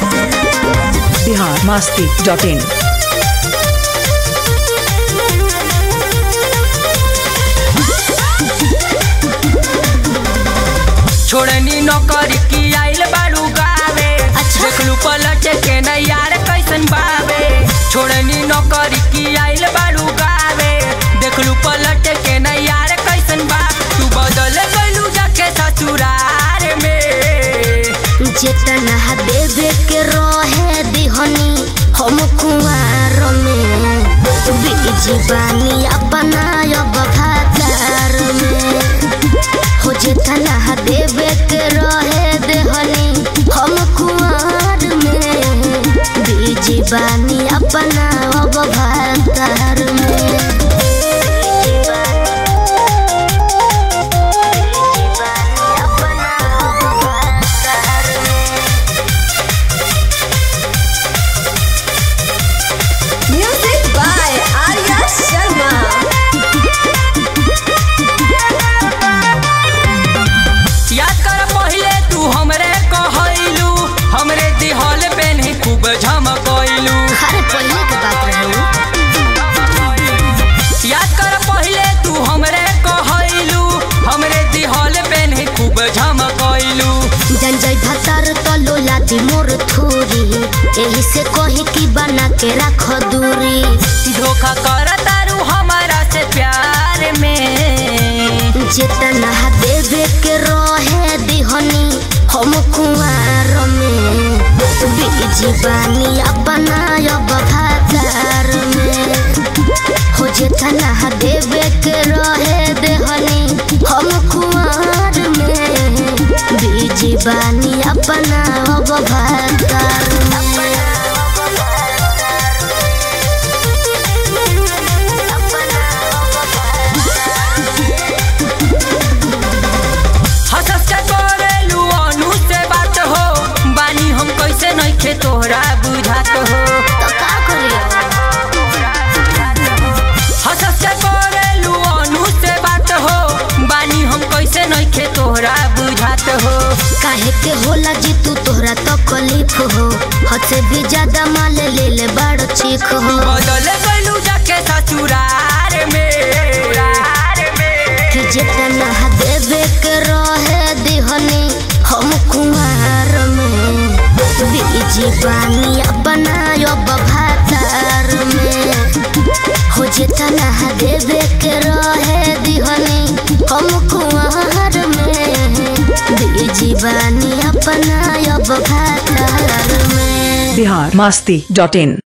Bihar Masti dot in छोड़नी नौकरी की आइल बाड़ू गावे अच्छा। देखलू पलट के न यार कैसन बावे छोड़नी नौकरी की आइल बाड़ू गावे देखलू पलट के न यार कैसन बा तू बदल गलू जाके ससुरार में जेतना देवे के रहे दिहनी हम कुआर में बीज बानी अपना अब भातार में हो जेतना देवे के रहे देहनी हम कुआर में बीज बानी अपना अब भातार में Music by Arya Sharma. याद कर पहले तू हमरे कहलू हमरे दिहल पेन्ही खूब झमकैलू अरे पहले के बात रहे याद कर पहले तू हमरे कहलू हमरे दिहल पेन्ही खूब झमकैलू जन जय भतर तलो लादी मोर थूरी एही से कही की बना के रख दूरी धोखा कर तारू हमारा से प्यार में जितना देवे के रहे दिहनी हम कुआर में बीज बानी अपना अब भातार में हो जितना देवे के रहे देहनी हम कुआर में बीज बानी अपना अब भातार हंसस के करेलू अनु से बात हो बानी हम कैसे नइखे तोहरा बुझात हो तो का करिए हंसस के करेलू अनु से बात हो बानी हम कैसे नइखे तोहरा बुझात हो काहे के होला जी तू तोहरा तकलीफ हो हद से भी ज्यादा माल ले ले बड़ चीख हो बदल गलू जाके ससुरार में कि जितना देवे के रहे दिहनी हम कुमार में बीज बानी अपना अब भातार में हो जितना देवे के रहे दिहनी हम कुमार में बीज बानी अपना अब भातार में बिहार मास्ती डॉट इन